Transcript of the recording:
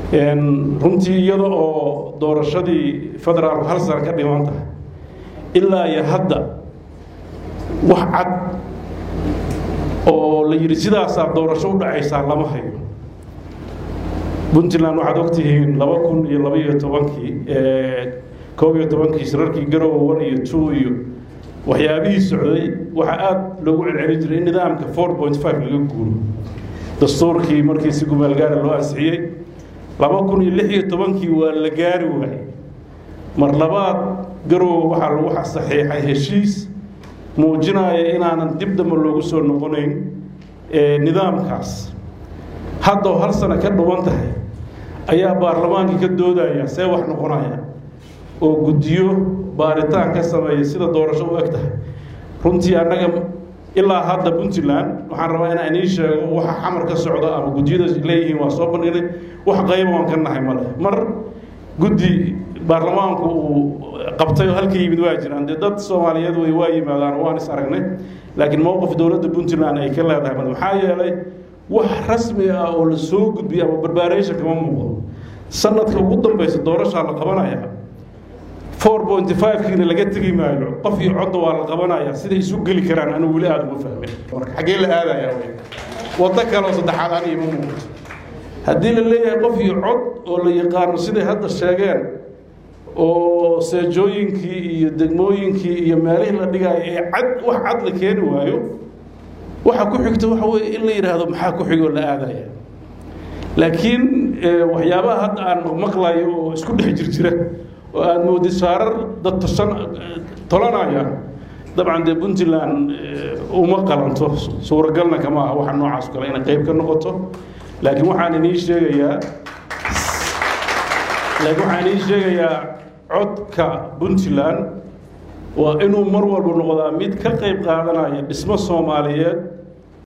runtii iyada oo doorashadii federaalku hal sana ka dhiman tahay ilaa iyo hadda wax cad oo la yidhi sidaasaa doorasho u dhacaysaa lama hayo puntland waxaad ogtihiin laba kun iyo labaiyo tobankii koob iyo tobankii shirarkii garowe one iyo two iyo waxyaabihii socday waxaa aada loogu celceli jiray in nidaamka four point five laga guuro dastuurkii markii si gumaalgaara loo ansixiyey laba kun iyo lix iyo tobankii waa la gaari waayey mar labaad garowe waxaa lagu saxiixay heshiis muujinaya inaanan dib dambe loogu soo noqonayn nidaamkaas hadda oo hal sano ka dhuwan tahay ayaa baarlamaankii ka doodaya see wax noqonaya oo guddiyo baaritaan ka sameeya sida doorasho u eg tahay runtii annaga ilaa hadda puntland waxaan rabaa inaan ii sheego waxa xamar ka socda ama guddiyada leeyihiin waa soo bandhignay wax qayba waan ka nahay male mar guddi baarlamaanku uu qabtay oo halka yimid waa jiraan dee dad soomaaliyeed way waa yimaadaan waan is aragnay laakiin mowqif dowladda puntland ay ka leedahay male maxaa yeelay wax rasmi ah oo la soo gudbiya ama barbaaraysan kama muuqdo sanadka ugu dambaysa doorashaa la qabanaya four point five kiina laga tegi maayo qof iyo codda waa la qabanaya siday isu geli karaan anigu weli aada uma fahmin marka xaggee la aadaya waddo kaleoo saddexaad aniga ima muuqato haddii la leeyahay qof iyo cod oo la yaqaano siday hadda sheegeen oo seejooyinkii iyo degmooyinkii iyo meelihii la dhigaayo ee cad wax cad la keeni waayo waxa ku xigta waxa weeye in la yidhaahdo maxaa ku xigoo la aadaya laakiin waxyaabaha hadda aan maqlayo oo isku dhex jirjira oo aada moodid saarar dad tosan tolanaya dabcan dee puntland uma qalanto suuragalna kama aha waxa noocaas kale inay qayb ka noqoto laakiin waxaan inii sheegayaa laakiin waxaan inii sheegayaa codka puntland waa inuu mar walba noqdaa mid ka qayb qaadanaya dhismo soomaaliyeed